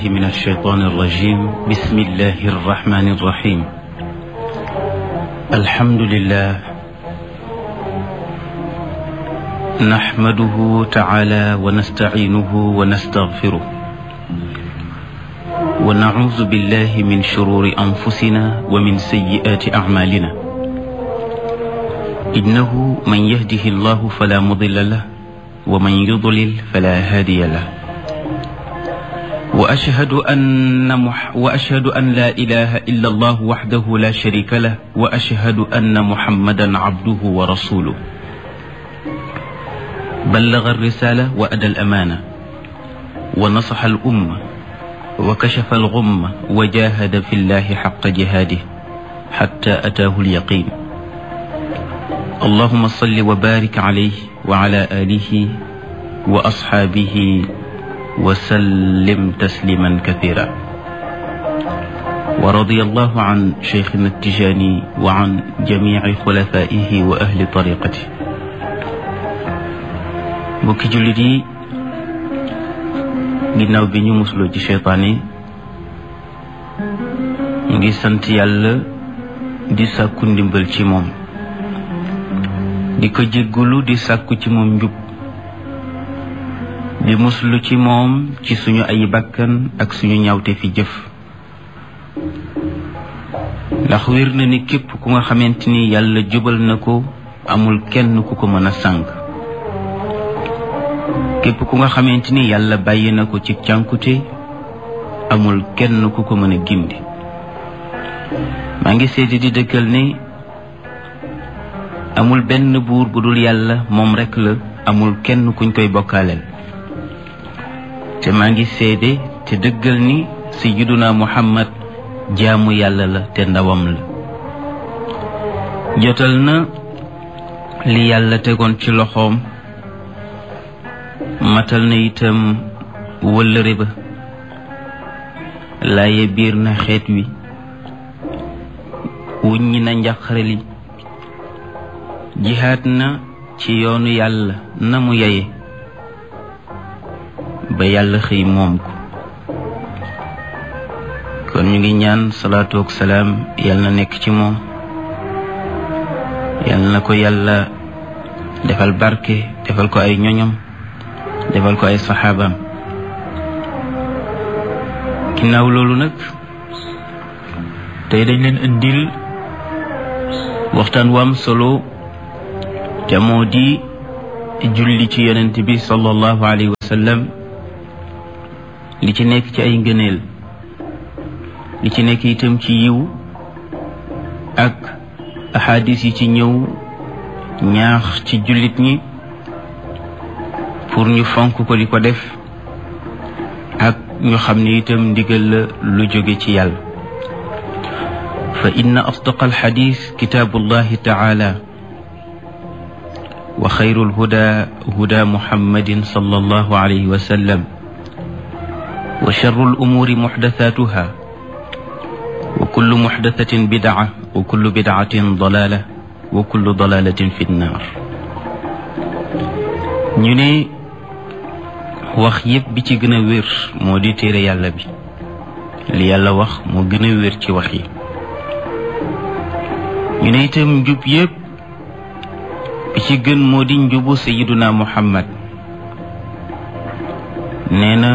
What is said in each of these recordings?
من الشيطان الرجيم بسم الله الرحمن الرحيم الحمد لله نحمده تعالى ونستعينه ونستغفره ونعوذ بالله من شرور أنفسنا ومن سيئات أعمالنا إنه من يهده الله فلا مضل له ومن يضلل فلا هادي له وأشهد أن مح وأشهد أن لا إله إلا الله وحده لا شريك له وأشهد أن محمدا عبده ورسوله بلغ الرسالة وأدى الأمانة ونصح الأمة وكشف الغمة وجاهد في الله حق جهاده حتى أتاه اليقين اللهم صل وبارك عليه وعلى آله وأصحابه وسلم تسليما كثيرا ورضي الله عن شيخنا التجاني وعن جميع خلفائه وأهل طريقته mbokki jullit yi ginnaaw bi ñu musloo ci seytaan yi ñu ngi sant yàlla di sàkku ndimbal ci moom di ko jéggulu di sàkku ci moom njub di muslu ci moom ci suñu ay bakkan ak suñu ñawte fi jëf ndax wér na ni képp ku nga xamante ni yàlla jubal na ko amul kenn ku ko mën a sànk képp ku nga xamante ni yàlla bàyyi na ko ci cànkute amul kenn ku ko mën a gindi maa ngi seeti di dëkkal ni amul benn buur bu dul yàlla moom rekk la amul kenn kuñ koy bokkaaleel te maa ngi seede te dëggal ni sayyiduna muhammad jaamu yàlla la te ndawam la jotal na li yàlla tegoon ci loxoom matal na itam wëllëre ba laaye biir na xeet wi wuññi na njaqare li jihaat na ci yoonu yàlla na mu yeye ba yàlla xëy moom ko kon ñu ngi ñaan salaatu ak salaam yal na nekk ci moom yal na ko yàlla defal barke defal ko ay ñoñom defal ko ay saxaabaam ginnaaw loolu nag tey dañ leen indil waxtaan wu am solo te moo di julli ci yonent bi sallallahu alayhi wa sallam li ci nekk ci ay ngëneel li ci nekk itam ci yiw ak ahadis yi ci ñëw ñaax ci jullit ñi pour ñu fonk ko di ko def ak ñu xam ne itam ndigal la lu jóge ci yàlla fa inna asdaqa alxadis kitaabullahi taala wa xayru alhuda huda muhammadin sallallahu alayhi wa sallam wa charru alumuuri muxdathatuha wa kullu muxdathatin bidaa wa kullu bidaatin dalaala wa kullu dalaalatin fi nnaar ñu ne wax yépp bi ci gën a wér moo di téere yàlla bi li yàlla wax moo gën a wér ci wax yi ñu ne itam njub yépp bi ci gën moo di njubu sayiduna muhammad nee na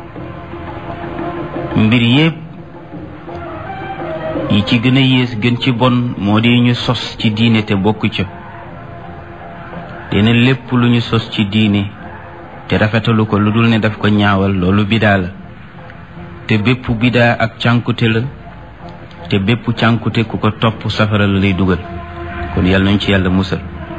mbir yépp yi ci gën a yées gën ci bon moo di ñu sos ci diine te bokk ca dina lépp lu ñu sos ci diine te rafetalu ko lu dul ne daf ko ñaawal loolu bidaa la te bépp bidaa ak cànkute la te bépp cànkute ku ko topp safara la lay dugal kon yàlla nañ ci yàlla musal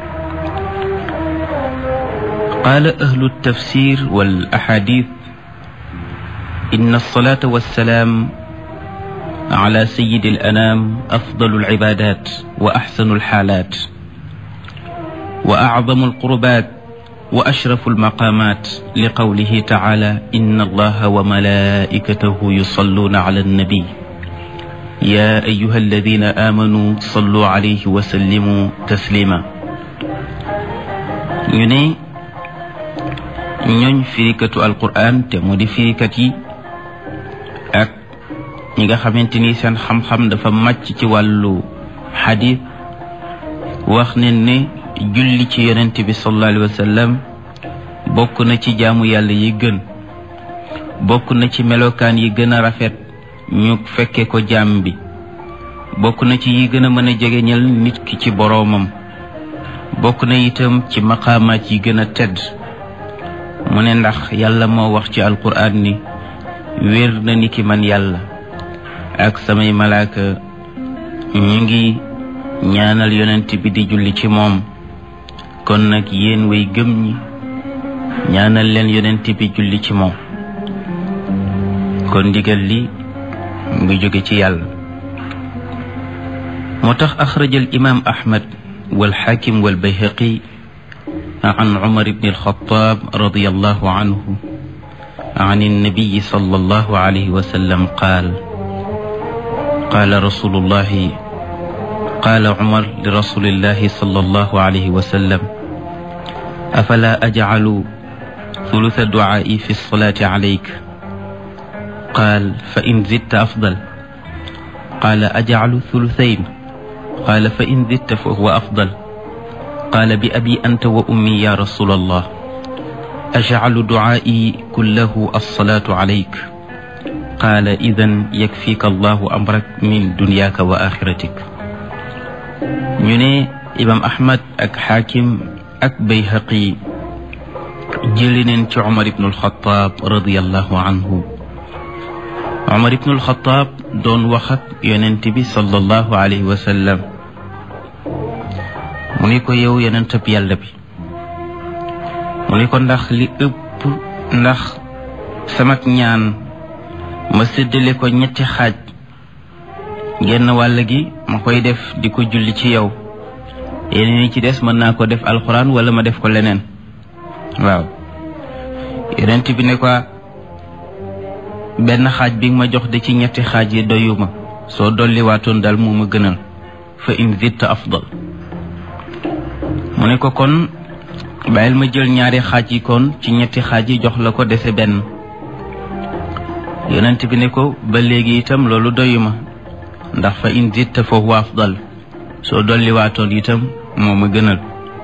qaala ahlu tafsir wal ahadith inna alsalata wassalaam ala sayidi al anam afdalu alcibadat wa axsanu alxaalat wa acdamu alqurbat wa ashrafu almaqamat li qawlihi taala inna allaha wa malaikatahu yusalluna ala annabi ya ayuha alladina amanu sallu alayhi wa sallimu taslima ñu ne ñooñ firikatu alquran te mu di firikat yi ak ñi nga xamante ni seen xam-xam dafa màcc ci wàllu xadis wax ne ne julli ci yonent bi sallallahu alayhi wa sallam bokk na ci jaamu yàlla yi gën bokk na ci melokaan yi gën a rafet ñu fekke ko jaam bi bokk na ci yi gën a mën a jegeñal nit ki ci boroomam bokk na itam ci maqaamaat yi gën a tedd mu ne ndax yàlla moo wax ci alquraan ni wér na ni ki man yàlla ak samay malaaka ñu ngi ñaanal yonent bi di julli ci moom kon nag yéen way gëm ñi ñaanal leen yonent bi julli ci moom kon ndigal li mu ngi jóge ci yàlla moo tax axraja al imam ahmad والحاكم والبيهقي عن عمر بن الخطاب رضي الله عنه عن النبي صلى الله عليه وسلم قال قال رسول الله قال عمر لرسول الله صلى الله عليه وسلم أفلا أجعل ثلث دعائي في الصلاة عليك قال فإن زدت أفضل قال أجعل ثلثين قال فإن زدت فهو أفضل قال بأبي أنت وأمي يا رسول الله أجعل دعائي كله الصلاة عليك قال إذا يكفيك الله أمرك من دنياك وآخرتك ñu ne imam ahmad ak xaakim ak bayhaqi jëli neen ci umar ibnu alxataab radiallahu anhu umar ibnu alxataab doon wax ak yonent bi sallallahu alayhi wa sallam mu ni ko yow yonentab yàlla bi mu ni ko ndax li ëpp ndax samak ñaan ma séddale ko ñetti xaaj genn wàll gi ma koy def di ko julli ci yow yeneen yi ci des mën naa ko def alxuraan wala ma def ko leneen waaw yonent bi ne ko benn xaaj bi ma jox de ci ñetti xaaj yi doyuma soo dolliwaatoon daal moo ma gënal fa in zidta afdal mu ne ko kon bàyyil ma jël ñaari xaaj yi kon ci ñetti xaaj yi jox la ko dese benn yonent bi ne ko ba léegi itam loolu doyuma ndax fa in zitta fa huwa afdal soo dolliwaatoon itam moo ma gënal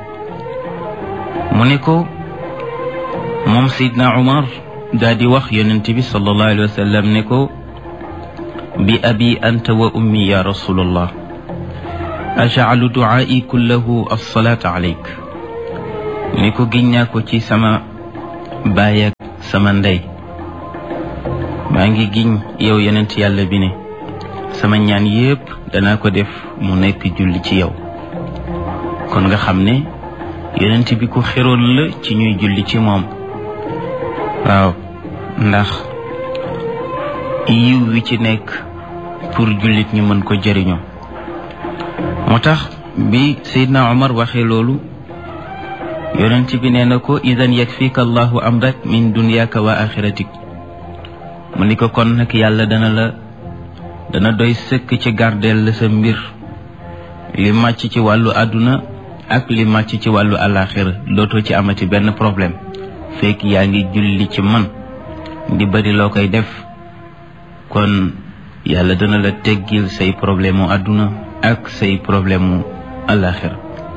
mu ne ko moom Seydina Umar daa di wax yonent bi sallallahu alayhi wa sallam ne ko bi abi anta wa ummi ya rasulallah ajaalu duaai kullahu alsalaata alayk ni ko giñ naa ko ci sama baay ak sama ndey maa ngi giñ yow yonent yàlla bi ne sama ñaan yépp danaa ko def mu nekk julli ci yow kon nga xam ne yonent bi ku xeroon la ci ñuy julli ci moom waaw ndax yiw wi ci nekk pour jullit ñi mën ko jëriñoo moo tax bi Seydina Omar waxee loolu yonent bi nee na ko idan yakfika allahu amrak min dunyaka wa axiratik mu ni ko kon nag yàlla dana la dana doy sëkk ci gardeel la sa mbir li màcc ci wàllu àdduna ak li màcc ci wàllu àllaaxira dootoo ci amati benn problème fekk yaa ngi julli ci man di bari loo koy def kon yàlla dana la teggil say problème mu àdduna ak say problème mu àllaaxira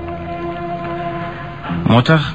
moo tax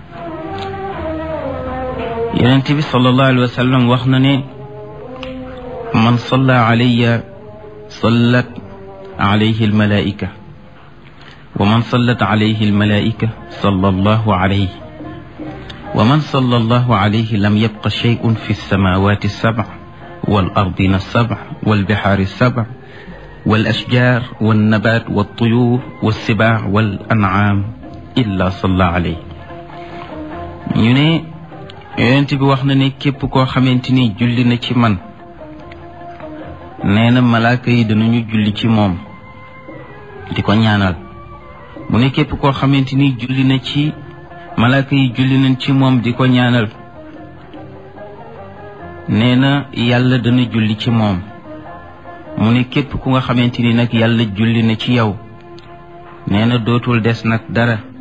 yonent bi sallallahu alayhi wa sallam wax na ne man salla alayya sallat alayhi almalaika wa man sallat alayhi almalaika salla allahu alayhi wa man salla allahu alayhi lam yabqa shay'un fi alsamawati alsabع والأرضين السبع والبحار السبع والأشجار والنبات والطيور والسباع والأنعام إلا صلى عليه ñu ne yonent bi wax na ne képp koo xamante ni julli na ci man nee na malaaka yi danañu julli ci moom di ko ñaanal mu ne képp koo xamante ni julli na ci malaaka yi julli nañ ci moom di ko ñaanal nee na yàlla dana julli ci moom mu ne képp ku nga xamante ni nag yàlla julli na ci yow nee na dootul des nag dara